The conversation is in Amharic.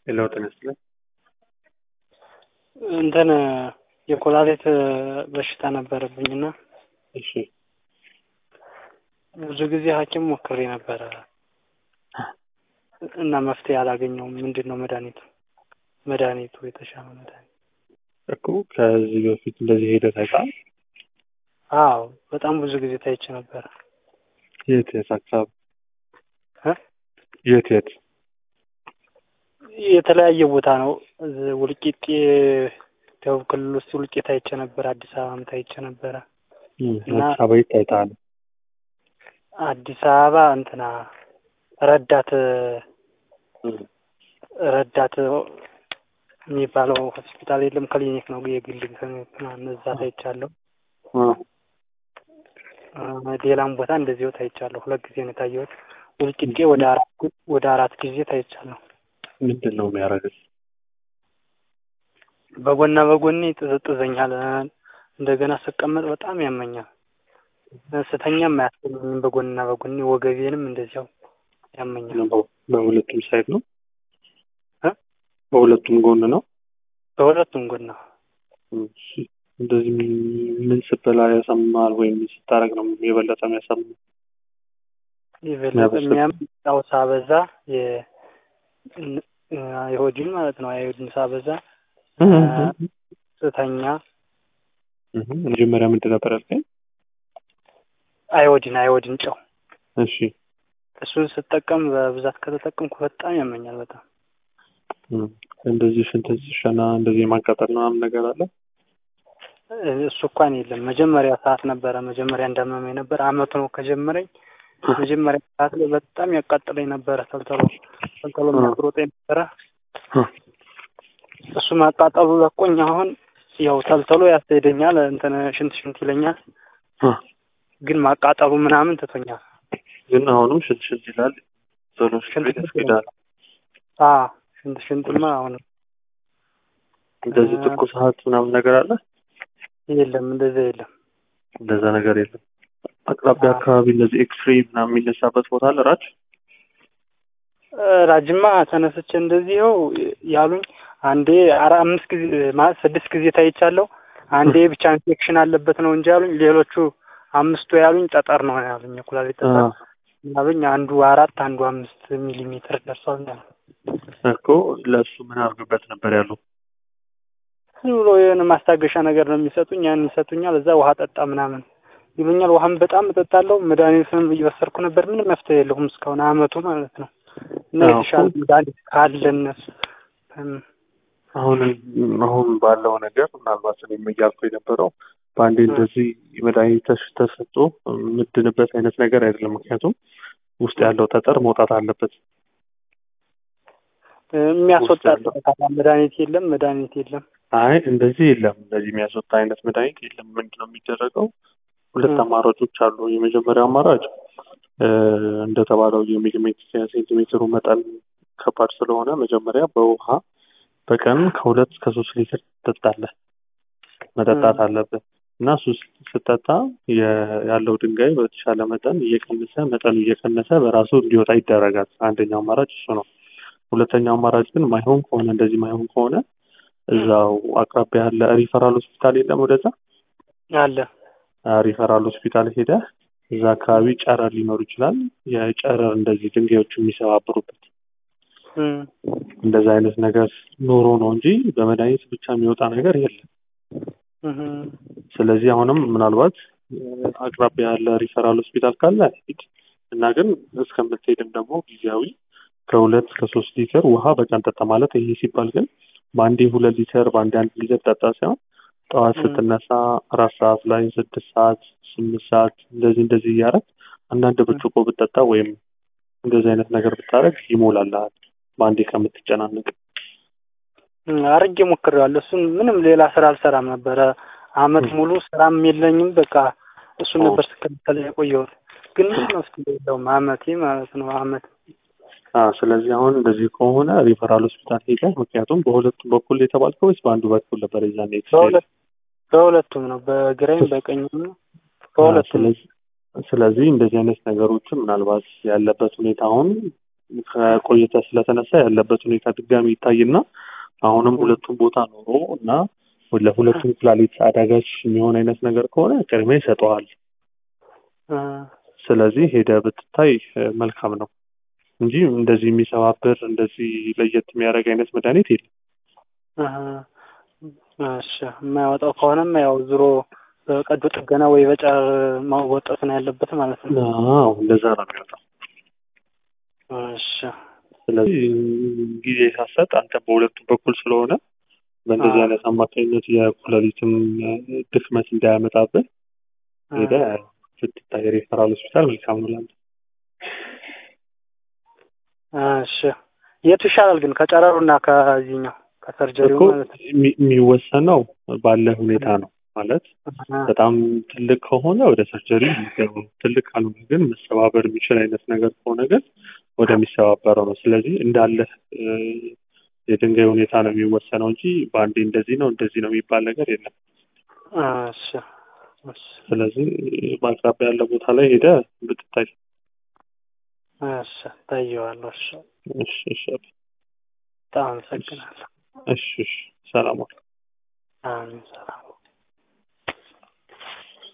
የለውጥ ይመስላል። እንትን የኮላሊት በሽታ ነበረብኝና እሺ ብዙ ጊዜ ሐኪም ሞክሬ ነበረ እና መፍትሄ አላገኘውም። ምንድን ነው መድኃኒቱ መድኃኒቱ የተሻለ መድኃኒት? እኮ ከዚህ በፊት እንደዚህ ሄደህ ታይተሃል? አዎ በጣም ብዙ ጊዜ ታይቼ ነበረ። የት የት አካባቢ? እ? የት የት? የተለያየ ቦታ ነው። እዚህ ውልቂጤ ደቡብ ክልል ውስጥ ውልቂጤ ታይቼ ነበረ። አዲስ አበባም ታይቼ ነበረ። እም፣ እና- አዲስ አበባ የት ታይተሃል? አዲስ አበባ እንትና ረዳት እም፣ ረዳት የሚባለው ሆስፒታል የለም ክሊኒክ ነው የግል ክሊኒክ ምናምን እዛ ታይቻለሁ። አ፣ አ፣ ሌላም ቦታ እንደዚሁ ታይቻለሁ። ሁለት ጊዜ ነው የታየሁት። ውልቂጤ ወደ አራት ወደ አራት ጊዜ ታይቻለሁ። ምንድን ነው የሚያደርግህ? በጎና በጎኔ ይጥዘጥዘኛል። እንደገና ስቀመጥ በጣም ያመኛል። ስተኛም አያስገኝም። በጎንና በጎኔ ወገቤንም እንደዚያው ያመኛል። በ- በሁለቱም ሳይድ ነው? እ? በሁለቱም ጎን ነው? በሁለቱም ጎና እም፣ እሺ። እንደዚህ ምን ስትበላ ያሰማል ወይም ምን ስታደርግ ነው የበለጠ የሚያሰማው? የበለጠ የሚያበስል- የሚያምጣው ሳበዛ የ- ን- የሆድን ማለት ነው። አይሁድን ሳበዛ ስተኛ እህ፣ መጀመሪያ ምንድን ነበር ያልከኝ? አይወዲን አይወዲን ጨው እሺ እሱን ስጠቀም በብዛት ከተጠቀምኩ በጣም ያመኛል። በጣም እም፣ እንደዚህ ሽንት ሲሸና እንደዚህ የማቃጠል ምናምን ነገር አለ? እሱ እንኳን የለም። መጀመሪያ ሰዓት ነበረ መጀመሪያ እንዳመመኝ ነበር። አመቱ ነው ከጀመረኝ። መጀመሪያ ሰዓት ላይ በጣም ያቃጥለኝ ነበረ። ተልተሎ ተልተሎ የሚያስሮጠኝ ነበረ። እሱ ማቃጠሉ ለቆኝ አሁን ያው ተልተሎ ያስሄደኛል። እንትን ሽንት ሽንት ይለኛል። አ፣ ግን ማቃጠሉ ምናምን ትቶኛል። ግን አሁንም ሽንት ሽንት ይላል። ቶሎ ሽንት ቤት ያስኬዳል። አ ሽንት ሽንትማ አሁን እንደዚህ አ- ትኩሳት ምናምን ነገር አለ? የለም፣ እንደዛ የለም። እንደዛ ነገር የለም። አቅራቢያ አዎ። አካባቢ እንደዚህ ኤክስሬ ምናምን የሚነሳበት ቦታ አለ ራች? ራጅማ ተነስቼ እንደዚህው ያሉኝ አንዴ አራ አምስት ጊዜ ማለት ስድስት ጊዜ ታይቻለሁ። አንዴ ብቻ ኢንፌክሽን አለበት ነው እንጂ ያሉኝ ሌሎቹ አምስቱ ያሉኝ ጠጠር ነው ያሉኝ የኩላሊት ጠጠር ያሉኝ አንዱ አራት አንዱ አምስት ሚሊ ሜትር ደርሷል ነው ያሉኝ። እኮ ለእሱ ምን አድርግበት ነበር ያሉ? ዝም ብሎ የሆነ ማስታገሻ ነገር ነው የሚሰጡኝ። ያን ይሰጡኛል። እዛ ውሃ ጠጣ ምናምን ይሉኛል። ውሃም በጣም እጠጣለሁ። መድኃኒትንም እየወሰድኩ ነበር። ምንም መፍትሄ የለውም እስካሁን አመቱ ማለት ነው። እና አዎ። የተሻለ መድኃኒት ካለ እነሱ እም፣ አሁን አሁን ባለው ነገር ምናልባት እኔም እያልኩ የነበረው በአንዴ እንደዚህ መድኃኒት ተሽ- ተሰጥቶ የምድንበት አይነት ነገር አይደለም። ምክንያቱም ውስጥ ያለው ጠጠር መውጣት አለበት። የሚያስወጣ ውስጥ መድኃኒት የለም። መድኃኒት የለም። አይ እንደዚህ የለም። እንደዚህ የሚያስወጣ አይነት መድኃኒት የለም። ምንድን ነው የሚደረገው? ሁለት እ። አማራጮች አሉ። የመጀመሪያው አማራጭ እ፣ እንደተባለው የሚሊሜትር ሴንቲሜትሩ መጠን ከባድ ስለሆነ መጀመሪያ በውሃ በቀን ከሁለት እስከ ሶስት ሊትር ትጠጣለህ። መጠጣት አለብህ እና እሱ ስ- ስጠጣ የ- ያለው ድንጋይ በተሻለ መጠን እየቀነሰ መጠኑ እየቀነሰ በራሱ እንዲወጣ ይደረጋል። አንደኛው አማራጭ እሱ ነው። ሁለተኛው አማራጭ ግን ማይሆን ከሆነ እንደዚህ ማይሆን ከሆነ እዛው አቅራቢያ ያለ ሪፈራል ሆስፒታል የለም ወደዛ አለ አ፣ ሪፈራል ሆስፒታል ሄደህ እዛ አካባቢ ጨረር ሊኖር ይችላል። የጨረር እንደዚህ ድንጋዮች የሚሰባብሩበት እም፣ እንደዛ አይነት ነገር ኖሮ ነው እንጂ በመድኃኒት ብቻ የሚወጣ ነገር የለም። እም፣ ስለዚህ አሁንም ምናልባት እ፣ አቅራቢያ ያለ ሪፈራል ሆስፒታል ካለ ሂድ እና ግን እስከምትሄድም ደግሞ ጊዜያዊ ከሁለት እስከ ሶስት ሊትር ውሃ በቀን ጠጣ ማለት ይሄ ሲባል ግን በአንዴ ሁለት ሊትር በአንዴ አንድ ሊትር ጠጣ ሳይሆን ጠዋት ም። ስትነሳ አራት ሰዓት ላይ ስድስት ሰዓት ስምንት ሰዓት እንደዚህ እንደዚህ እያደረግ አንዳንድ ብርጭቆ ብጠጣ ወይም እንደዚህ አይነት ነገር ብታደረግ ይሞላልሃል በአንዴ ከምትጨናነቅ። እም፣ አርጌ ሞክሬዋለሁ። እሱን ምንም ሌላ ስራ አልሰራም ነበረ። አመት እም። ሙሉ ስራም የለኝም። በቃ እሱን ኦ። ነበር ስከተል የቆየሁት። ግን ምንም መፍትሄ የለውም። አመቴ ማለት ነው አመት አዎ ስለዚህ አሁን እንደዚህ ከሆነ ሪፈራል ሆስፒታል ሄደህ ምክንያቱም በሁለቱም በኩል የተባልከው ወይስ በአንዱ በኩል ነበር የዛኔ ኤክስሬይ? በሁለት በሁለቱም ነው፣ በግራይም በቀኝም ነው። በሁለቱም ስለዚህ ስለዚህ እንደዚህ አይነት ነገሮችን ምናልባት ያለበት ሁኔታ አሁን ከቆይታ ስለተነሳ ያለበት ሁኔታ ድጋሚ ይታይና አሁንም ሁለቱም ቦታ ኖሮ እና ለሁለቱም ኩላሊት አዳጋች የሚሆን አይነት ነገር ከሆነ ቅድሚያ ይሰጠዋል። እ፣ ስለዚህ ሄደ ብትታይ እ፣ መልካም ነው እንጂ እንደዚህ የሚሰባብር እንደዚህ ለየት የሚያደርግ አይነት መድኃኒት የለም። እ፣ እሺ የማያወጣው ከሆነም ያው ዞሮ በቀዶ ጥገና ወይ በጨረር ማወጣት ነው ያለበት ማለት ነው። አዎ እንደዛ ነው የሚወጣው። እሺ ስለዚህ ጊዜ ሳሰጥ አንተ በሁለቱም በኩል ስለሆነ በእንደዚህ አዎ። አይነት አማካኝነት የኩላሊትም ድክመት እንዳያመጣብህ ሄደ ስትታይ ሬፈራል ሆስፒታል መልካም ነው ላንተ። እሺ የቱ ይሻላል ግን ከጨረሩና ከዚህኛው ከሰርጀሪው እኮ ማለት ነው? የሚ- የሚወሰነው ባለ ሁኔታ ነው ማለት በጣም ትልቅ ከሆነ ወደ ሰርጀሪ የሚገባው ትልቅ ካልሆነ ግን መሰባበር የሚችል አይነት ነገር ከሆነ ግን ወደሚሰባበረው ነው። ስለዚህ እንዳለ እ፣ የድንጋይ ሁኔታ ነው የሚወሰነው እንጂ በአንዴ እንደዚህ ነው እንደዚህ ነው የሚባል ነገር የለም። እሺ እሺ ስለዚህ በአቅራቢያ ያለ ቦታ ላይ ሄደ ብትታይ። እሺ ታየዋለሁ። እሺ እሺ እሺ በጣም አመሰግናለሁ። እሺ እሺ ሰላም ዋል። አሜን ሰላም